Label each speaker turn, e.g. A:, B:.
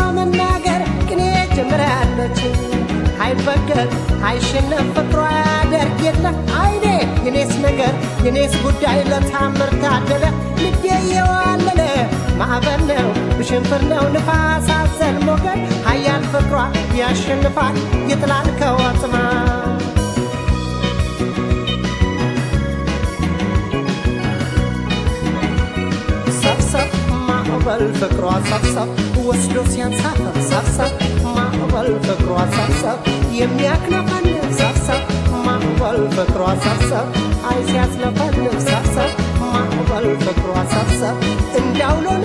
A: መናገር ቅኔ ጀምራለች አይበገር አይሸነፍ ፍቅሯ ያደርግ የለ አይኔ የኔስ ነገር የኔስ ጉዳይ ለታምር ታደለ ልቤ የዋለለ ማዕበል ነው ብሽንፍር ነው ንፋስ አዘል ሞገድ ሀያል ፍቅሯ ያሸንፋል ይጥላል ከወጥማ ሰብሰብ ማዕበል ፍቅሯ ሰብሰብ ወስዶ ሲያንሳፈፍ ሰብሰብ ማዕበል ፍቅሯ ሰብሰብ የሚያክነፈንፍ ሰብሰብ ማዕበል ፍቅሯ ሰብሰብ አይ ሲያስለፈልፍ ሰብሰብ ማዕበል ፍቅሯ ሰብሰብ እንዳውሎ